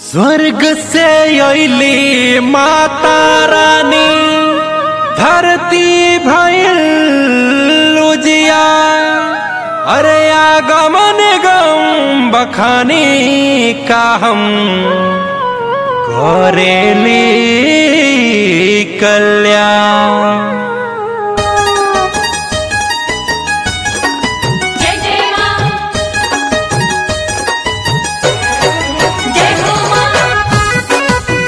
स्वर्ग से अली माता रानी धरती भइल उजिया अरे आगमन गम बखानी का हम करेली कल्याण जय जय मां जय हो मां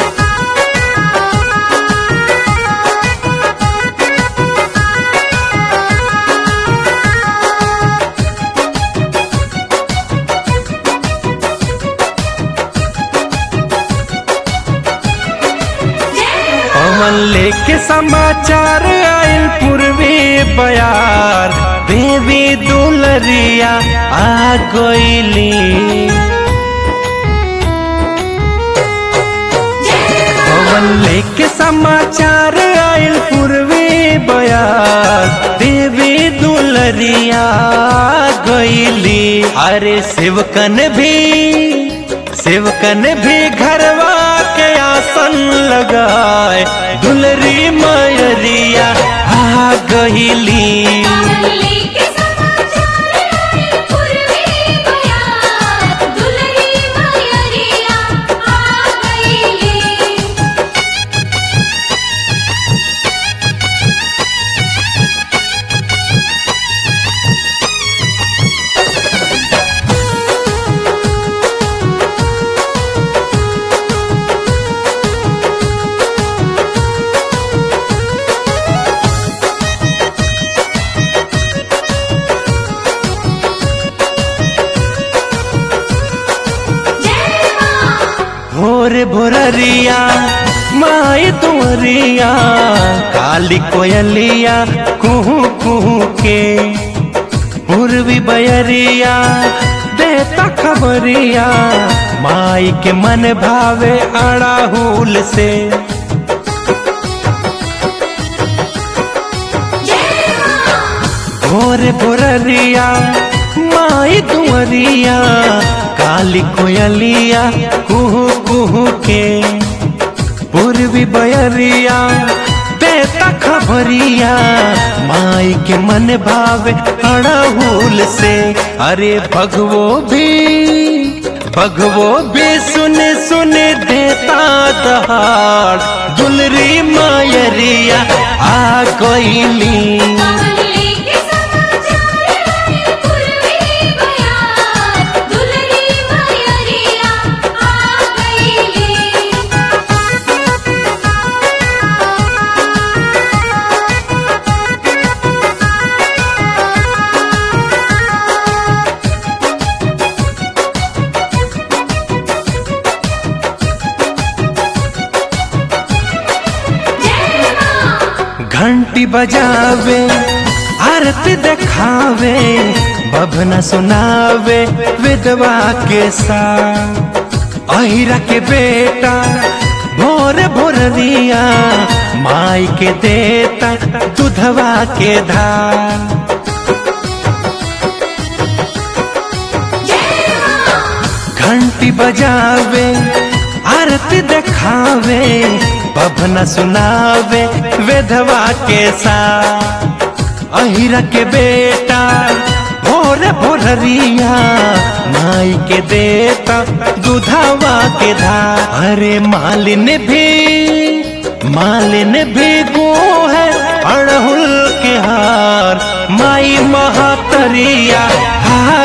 पवन लेके समाचार आयल पूर्वी बयार देवी दुलरिया आ गईली पवन लेके समाचार आयल पूर्वी बयार देवी दुलरिया आ गईली अरे शिवकन भी शिवकन भी घरवा के आसन लगाए दुलरी मयरिया आ गईली कमली के समाचार आए पूर्वी बयार दुलरी मयरिया आ गईली जय मां भोर भोररिया माई तुअरिया काली कोयलिया कुहू कुहू के पूर्वी बयरिया देता खबरिया माई के मन भावे अड़ाहुल से जय मां भोर भोररिया माई तुअरिया काली कोयलिया कुहू कुहू के पूर्वी बयरिया देता खबरिया माई के मन भावे अड़हुल से अरे भगवो भी भगवो भी सुन सुन देता दहाड़ दुलरी मायरिया आ गईली कमली के समाचार आए पूर्वी बयार दुलरी मयरिया आ गईली जय मां घंटी बजावे आरती देखावे बभना सुनावे विधवा के साथ अहिरा के बेटा भोर भोर दिया माई के देता दूधवा के धार जय मां घंटी बजावे आरती देखावे बभना सुनावे विधवा के साथ अहिरा के बेटा भोर भोररिया माई के देता दूधावा के धार अरे मालिन भी मालिन भी गो है अड़हुल के हार माई महातरिया हा